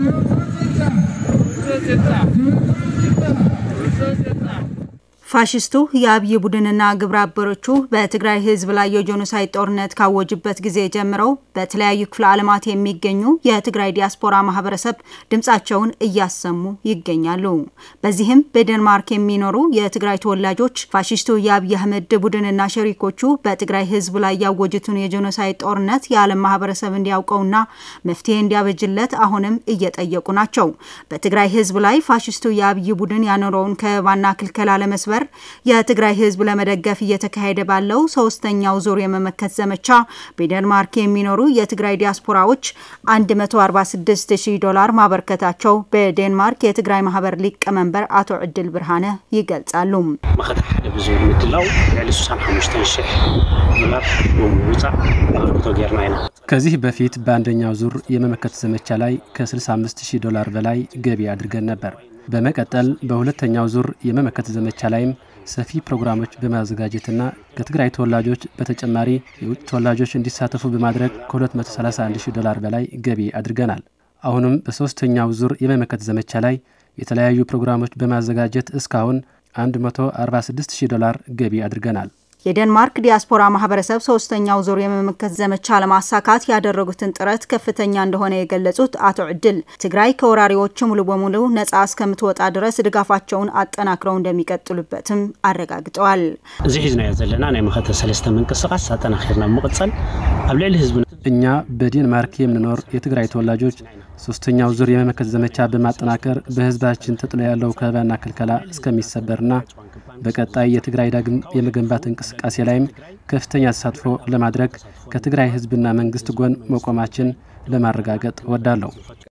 ፋሽስቱ የአብይ ቡድንና ግብረ አበሮቹ በትግራይ ሕዝብ ላይ የጄኖሳይድ ጦርነት ካወጁበት ጊዜ ጀምረው በተለያዩ ክፍለ ዓለማት የሚገኙ የትግራይ ዲያስፖራ ማህበረሰብ ድምጻቸውን እያሰሙ ይገኛሉ። በዚህም በዴንማርክ የሚኖሩ የትግራይ ተወላጆች ፋሽስቱ የአብይ አህመድ ቡድንና ሸሪኮቹ በትግራይ ሕዝብ ላይ ያወጁትን የጄኖሳይድ ጦርነት የዓለም ማህበረሰብ እንዲያውቀውና መፍትሄ እንዲያበጅለት አሁንም እየጠየቁ ናቸው። በትግራይ ሕዝብ ላይ ፋሽስቱ የአብይ ቡድን ያኖረውን ከበባና ክልከላ ለመስበር የትግራይ ህዝብ ለመደገፍ እየተካሄደ ባለው ሶስተኛው ዙር የመመከት ዘመቻ በዴንማርክ የሚኖሩ የትግራይ ዲያስፖራዎች 146 ሺህ ዶላር ማበርከታቸው በዴንማርክ የትግራይ ማህበር ሊቀመንበር አቶ ዕድል ብርሃነ ይገልጻሉ። መኸታ ሓደ ብዝብል ምድላው ልዕሊ 65 ሺሕ ዶላር ብምውፃእ ኣበርክቶ ጌርና ኢና ከዚህ በፊት በአንደኛው ዙር የመመከት ዘመቻ ላይ ከ65 ሺህ ዶላር በላይ ገቢ አድርገን ነበር። በመቀጠል በሁለተኛው ዙር የመመከት ዘመቻ ላይም ሰፊ ፕሮግራሞች በማዘጋጀትና ከትግራይ ተወላጆች በተጨማሪ የውጭ ተወላጆች እንዲሳተፉ በማድረግ ከ231 ሺህ ዶላር በላይ ገቢ አድርገናል። አሁንም በሦስተኛው ዙር የመመከት ዘመቻ ላይ የተለያዩ ፕሮግራሞች በማዘጋጀት እስካሁን 146 ሺህ ዶላር ገቢ አድርገናል። የዴንማርክ ዲያስፖራ ማህበረሰብ ሶስተኛው ዙር የመመከት ዘመቻ ለማሳካት ያደረጉትን ጥረት ከፍተኛ እንደሆነ የገለጹት አቶ ዕድል ትግራይ ከወራሪዎቹ ሙሉ በሙሉ ነጻ እስከምትወጣ ድረስ ድጋፋቸውን አጠናክረው እንደሚቀጥሉበትም አረጋግጠዋል። እዚ ሒዝናዮ ዘለና ናይ መኸተ ሰለስተ ምንቅስቃስ አጠናኺርና ምቕፀል ኣብ ልዕሊ ህዝቢ እኛ በዴንማርክ የምንኖር የትግራይ ተወላጆች ሶስተኛው ዙር የመመከት ዘመቻ በማጠናከር በህዝባችን ተጥሎ ያለው ከበባና ክልከላ እስከሚሰበርና በቀጣይ የትግራይ ዳግም የመገንባት እንቅስቃሴ ላይም ከፍተኛ ተሳትፎ ለማድረግ ከትግራይ ህዝብና መንግስት ጎን መቆማችን ለማረጋገጥ እወዳለሁ።